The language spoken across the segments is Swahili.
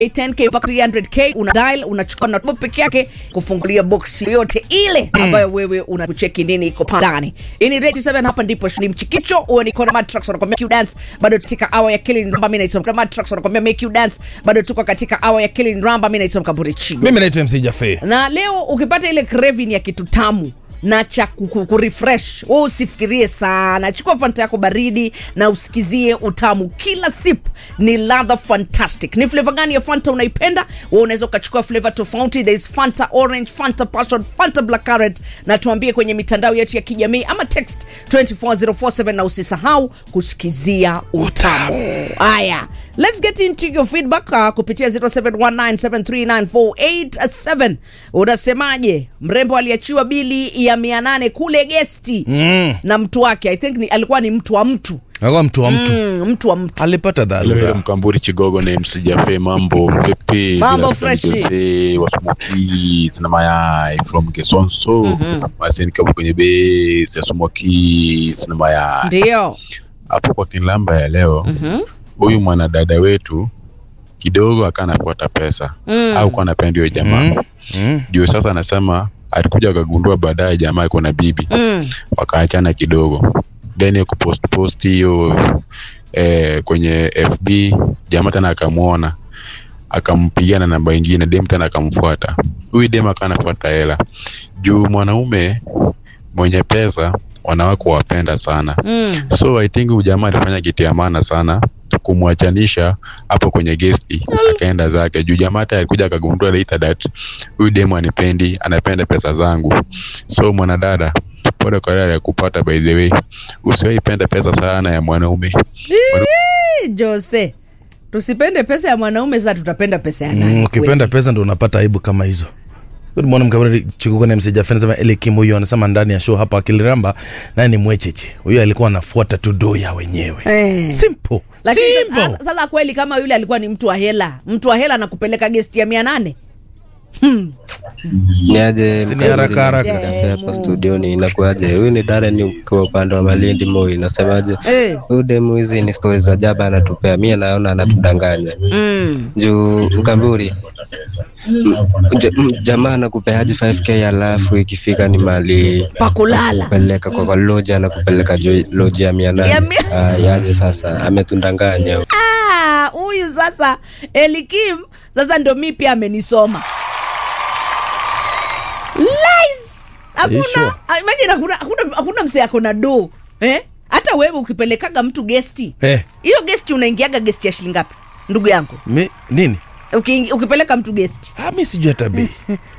10k mpaka 300k una dial unachukua na top peke yake kufungulia box yoyote ile ambayo wewe unakucheki nini iko pa- ndani hii ni Rate 7 hapa ndipo ni mchikicho huo ni Kona Matrax wanakuambia make you dance bado katika hour ya Killing Ramba mimi naitwa Kona Matrax wanakuambia make you dance bado tuko katika hour ya Killing Ramba mimi naitwa Mkamburi Chigo mimi naitwa mc jafe na leo ukipata ile craving ya kitu tamu na cha ku- ku- kurefresh we usifikirie sana chukua fanta yako baridi na usikizie utamu kila sip ni ladha fantastic ni flavor gani ya fanta unaipenda we unaweza ukachukua flavor tofauti there is fanta orange fanta passion fanta black currant na tuambie kwenye mitandao yetu ya kijamii ama text 24047 na usisahau kusikizia utamu haya let's get into your feedback uh, kupitia 0719739487 unasemaje mrembo aliachiwa bili ya 800 kule gesti mm. na mtu wake i think ni, alikuwa ni mtu wa mtu akawa mtu wa mtu mm, mtu wa mtu alipata Leo dharura mkamburi chigogo ni msijafe mambo vipi Mambo Bila freshi. mzee wa smoky na mayai from Kesonso basi nikapo kwenye base ya smoky na mayai ndio hapo kwa kinlamba ya leo huyu mwanadada wetu kidogo akawa anafuata pesa au kwa anapenda hiyo jamaa mm. ndio sasa anasema alikuja akagundua baadaye jamaa iko na bibi mm. wakaachana kidogo then ya kupost post hiyo eh, kwenye fb jamaa tena akamwona akampigia na namba ingine dem tena akamfuata huyu dem akawa anafuata hela juu mwanaume mwenye pesa wanawake wapenda sana Mm. so i think huyu jamaa alifanya kitu ya maana sana kumwachanisha hapo kwenye gesti akaenda zake juu jamaa hata alikuja akagundua later that huyu demu anipendi anapenda pesa zangu so mwanadada pole kwa yale ya kupata by the way usiwaipenda pesa sana ya mwanaume Ii, jose tusipende pesa ya mwanaume sasa tutapenda pesa ya nani Mm, ukipenda kweli? pesa ndo unapata aibu kama hizo mwana mkabari chikuko na msijafeni sema elikim huyu anasema ndani ya show hapa akiliramba naye ni mwecheche huyu alikuwa anafuata tu do ya wenyewe Eh. simple lakini simple sasa, sasa kweli kama yule alikuwa ni mtu wa hela mtu wa hela anakupeleka gesti ya mia nane niaje Si ni haraka haraka. Mkaburi hapa studioni inakuaje huyu ni Darren ukiwa upande wa Malindi Moi nasemaje Eh. huyu demu hizi ni stori za jaba anatupea mie naona anatudanganya mm. juu Mkamburi m- ja- m- jamaa anakupeaje 5k alafu ikifika ni mali pakulala peleka kwa kwa loja anakupeleka jo- loji ya mia Ya nane mia- Ah, yaje sasa ametundanganya Ah, huyu sasa elikim sasa ndo mi pia amenisoma Lies! hakuna sure? ah, imagine hakuna, hakuna, hakuna msee ako na do eh? hata wewe ukipelekaga mtu gesti Eh. hiyo gesti unaingiaga gesti ya shilingi ngapi ndugu yangu Mi, nini Uki, ukipeleka mtu gesti ah, mi sijui hata bei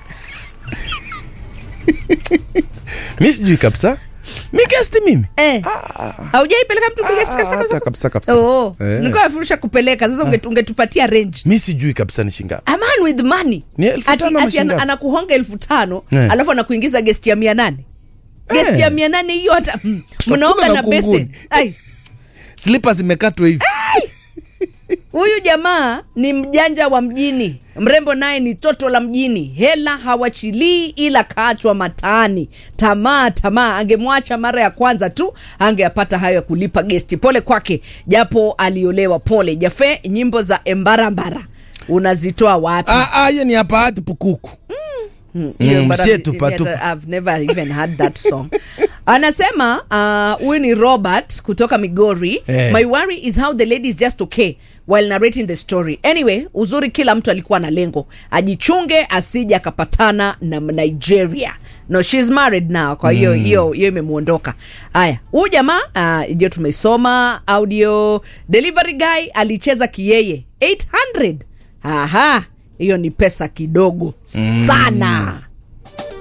mi sijui kabisa mi gesti mimi eh. haujaipeleka mtu gesti kabisa Ah, kabisa hata kabisa kabisa Oh, kabisa. Eh. nilikuwa nafurusha kupeleka sasa unge- ungetupatia range mi sijui kabisa ni shingapi a man with money Ni elfu Ati- tano ama ati ana- shingapi? anakuhonga elfu tano Eh. alafu anakuingiza gesti ya mia nane gesti Eh. ya mia nane hiyo hata mm, mnaoga na na kunguni. besen Ai, slipa zimekatwa hivi huyu jamaa ni mjanja wa mjini mrembo naye ni toto la mjini hela hawachilii ila kaachwa mataani tamaa tamaa angemwacha mara ya kwanza tu angeyapata hayo ya kulipa gesti pole kwake japo aliolewa pole jafe nyimbo za embarambara unazitoa wapi Ah, ah, hiyo ni hapa hati pukuku Hiyo Mm, bara- sie tupa yet tupa. I've never even heard that song anasema ah, huyu ni robert kutoka migori Eh. my worry is how the lady is just okay while narrating the story anyway uzuri kila mtu alikuwa na lengo ajichunge asije akapatana na nigeria no she's married now kwa hiyo hiyo hiyo imemwondoka haya huyu jamaa ah, ndio tumesoma audio delivery guy alicheza kiyeye 800 aha hiyo ni pesa kidogo sana